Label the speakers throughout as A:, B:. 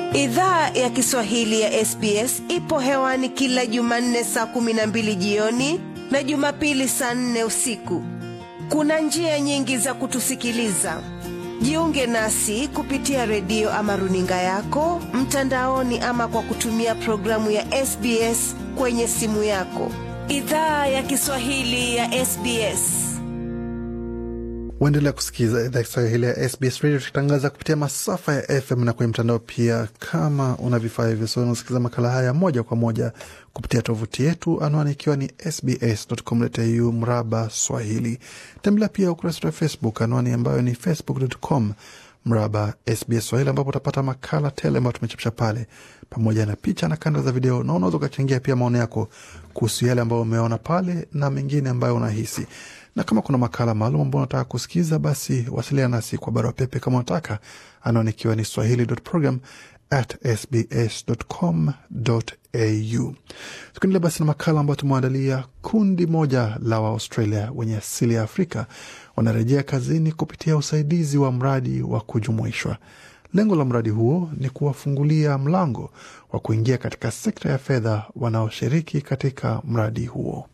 A: Idhaa ya Kiswahili ya SBS ipo hewani kila Jumanne saa kumi na mbili jioni na Jumapili saa nne usiku. Kuna njia nyingi za kutusikiliza. Jiunge nasi kupitia redio ama runinga yako mtandaoni, ama kwa kutumia programu ya SBS kwenye simu yako. Idhaa ya Kiswahili ya SBS.
B: Waendelea kusikiza idhaa Kiswahili ya SBS Radio, tukitangaza kupitia masafa ya FM na kwenye mtandao pia. Kama una vifaa hivyo, so unasikiliza makala haya moja kwa moja kupitia tovuti yetu, anwani ikiwa ni sbs.com.au mraba Swahili. Tembelea pia ukurasa wetu wa Facebook, anwani ambayo ni facebook.com mraba SBS Swahili, ambapo utapata makala tele ambayo tumechapisha pale pamoja na picha na kanda za video, na unaweza ukachangia pia maoni yako kuhusu yale ambayo umeona pale na mengine ambayo unahisi na kama kuna makala maalum ambao unataka kusikiza, basi wasiliana nasi kwa barua pepe kama unataka, anaonikiwa ni swahili.program at sbs.com.au. Tukiendelea basi na makala ambayo tumeandalia, kundi moja la Waaustralia wenye asili ya Afrika wanarejea kazini kupitia usaidizi wa mradi wa kujumuishwa. Lengo la mradi huo ni kuwafungulia mlango wa kuingia katika sekta ya fedha wanaoshiriki katika mradi huo.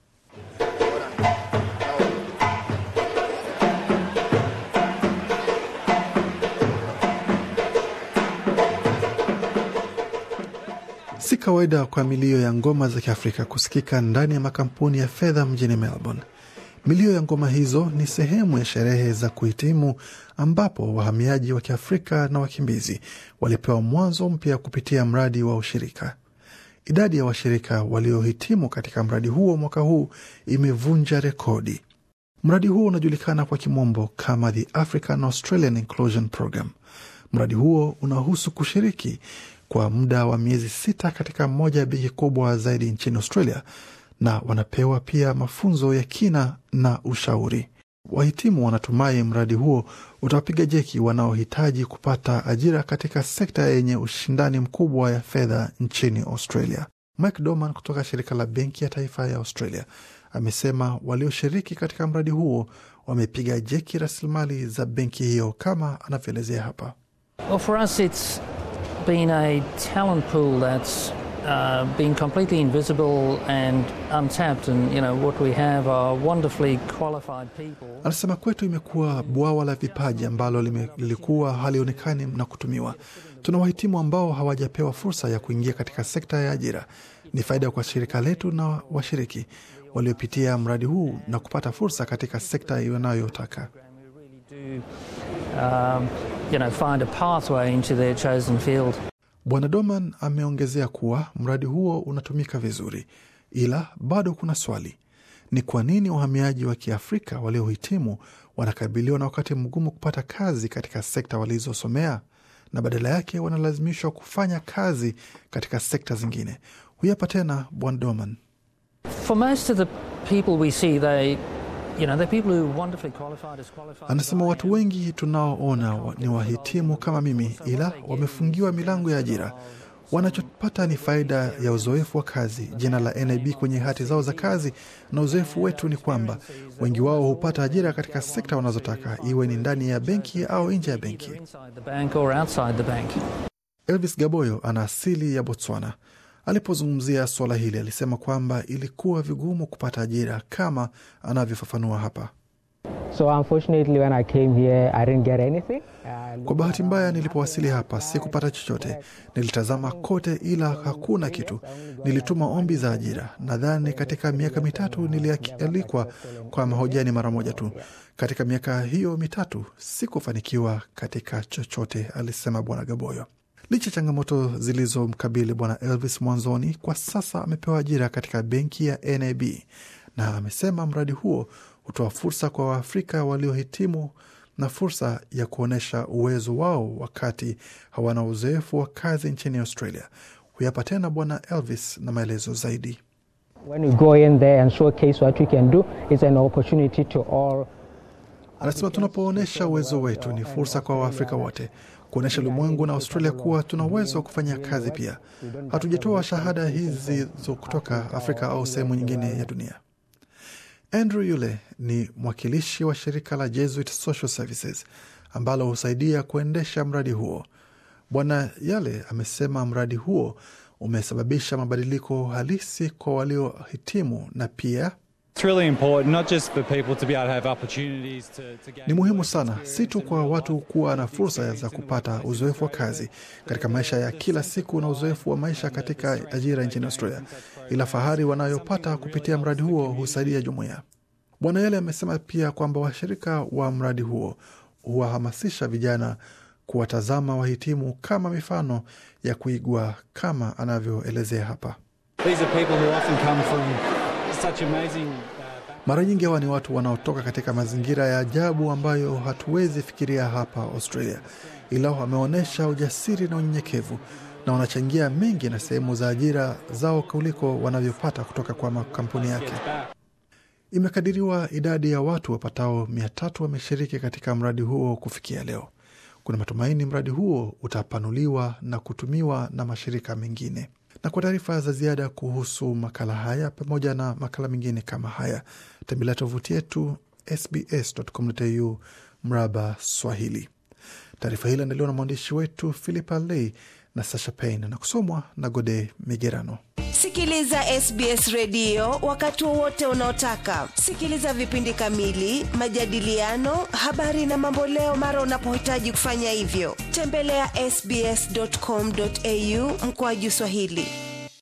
B: Si kawaida kwa milio ya ngoma za Kiafrika kusikika ndani ya makampuni ya fedha mjini Melbourne. Milio ya ngoma hizo ni sehemu ya sherehe za kuhitimu, ambapo wahamiaji wa Kiafrika na wakimbizi walipewa mwanzo mpya kupitia mradi wa ushirika. Idadi ya washirika waliohitimu katika mradi huo mwaka huu imevunja rekodi. Mradi huo unajulikana kwa kimombo kama the African Australian Inclusion Program. Mradi huo unahusu kushiriki kwa muda wa miezi sita katika moja ya benki kubwa zaidi nchini Australia, na wanapewa pia mafunzo ya kina na ushauri. Wahitimu wanatumai mradi huo utawapiga jeki wanaohitaji kupata ajira katika sekta yenye ushindani mkubwa ya fedha nchini Australia. Mike Doman kutoka shirika la Benki ya Taifa ya Australia amesema walioshiriki katika mradi huo wamepiga jeki rasilimali za benki hiyo, kama anavyoelezea hapa.
C: Well, for us it's been a talent pool that's uh, been completely invisible and untapped and you know what we have are wonderfully qualified people.
B: Anasema kwetu imekuwa bwawa la vipaji ambalo lime- lilikuwa halionekani na kutumiwa. Tuna wahitimu ambao hawajapewa fursa ya kuingia katika sekta ya ajira. Ni faida kwa shirika letu na washiriki waliopitia mradi huu na kupata fursa katika sekta wanayotaka.
C: We really do um, you know find a pathway into their chosen field.
B: Bwana Doman ameongezea kuwa mradi huo unatumika vizuri, ila bado kuna swali: ni kwa nini wahamiaji wa Kiafrika waliohitimu wanakabiliwa na wakati mgumu kupata kazi katika sekta walizosomea na badala yake wanalazimishwa kufanya kazi katika sekta zingine? Huyu hapa tena Bwana Doman.
C: For most of the people we see they you know they're people who are wonderfully qualified as qualified.
B: Anasema watu wengi tunaoona wa- ni wahitimu kama mimi, ila wamefungiwa milango ya ajira. Wanachopata ni faida ya uzoefu wa kazi, jina la NAB kwenye hati zao za kazi, na uzoefu wetu ni kwamba wengi wao hupata ajira katika sekta wanazotaka, iwe ni ndani ya benki au nje ya benki.
C: inside the bank or outside the bank.
B: Elvis Gaboyo ana asili ya Botswana. Alipozungumzia suala hili, alisema kwamba ilikuwa vigumu kupata ajira kama anavyofafanua hapa.
D: So unfortunately, when I came here, I didn't get anything. Uh,
B: Kwa bahati mbaya, nilipowasili hapa sikupata chochote. Nilitazama kote, ila hakuna kitu. Nilituma ombi za ajira. Nadhani katika miaka mitatu nilialikwa kwa mahojiani mara moja tu. Katika miaka hiyo mitatu sikufanikiwa katika chochote, alisema Bwana Gaboyo. Licha ya changamoto zilizomkabili Bwana Elvis mwanzoni, kwa sasa amepewa ajira katika benki ya NAB na amesema mradi huo hutoa fursa kwa Waafrika waliohitimu na fursa ya kuonyesha uwezo wao wakati hawana uzoefu wa kazi nchini Australia. Huyapa tena Bwana Elvis na maelezo zaidi.
D: when we go in there and showcase what we can do, it's an opportunity to all.
B: Anasema tunapoonyesha uwezo wetu ni fursa kwa Waafrika wote kuonyesha ulimwengu na Australia kuwa tuna uwezo wa kufanya kazi pia. Hatujatoa shahada hizi zo kutoka Afrika au sehemu nyingine ya dunia. Andrew yule ni mwakilishi wa shirika la Jesuit Social Services ambalo husaidia kuendesha mradi huo. Bwana Yale amesema mradi huo umesababisha mabadiliko halisi kwa waliohitimu na pia ni muhimu sana si tu kwa watu kuwa na fursa za kupata uzoefu wa kazi katika maisha ya kila siku na uzoefu wa maisha katika ajira nchini Australia, ila fahari wanayopata kupitia mradi huo husaidia jumuiya. Bwana Yale amesema pia kwamba washirika wa mradi huo huwahamasisha vijana kuwatazama wahitimu kama mifano ya kuigwa kama anavyoelezea hapa. Mara nyingi hawa ni watu wanaotoka katika mazingira ya ajabu ambayo hatuwezi fikiria hapa Australia, ila wameonyesha ujasiri na unyenyekevu na wanachangia mengi na sehemu za ajira zao kuliko wanavyopata kutoka kwa makampuni yake. Imekadiriwa idadi ya watu wapatao mia tatu wameshiriki katika mradi huo kufikia leo. Kuna matumaini mradi huo utapanuliwa na kutumiwa na mashirika mengine. Na kwa taarifa za ziada kuhusu makala haya pamoja na makala mengine kama haya, tembelea tovuti yetu sbs.com.au mraba Swahili. Taarifa hii iliandaliwa na mwandishi wetu Philippa Ley na Sasha Payne na kusomwa na Gode Migerano.
A: Sikiliza SBS redio wakati wowote unaotaka. Sikiliza vipindi kamili, majadiliano, habari na mamboleo mara unapohitaji kufanya hivyo. Tembelea ya sbs.com.au mkoaju Swahili.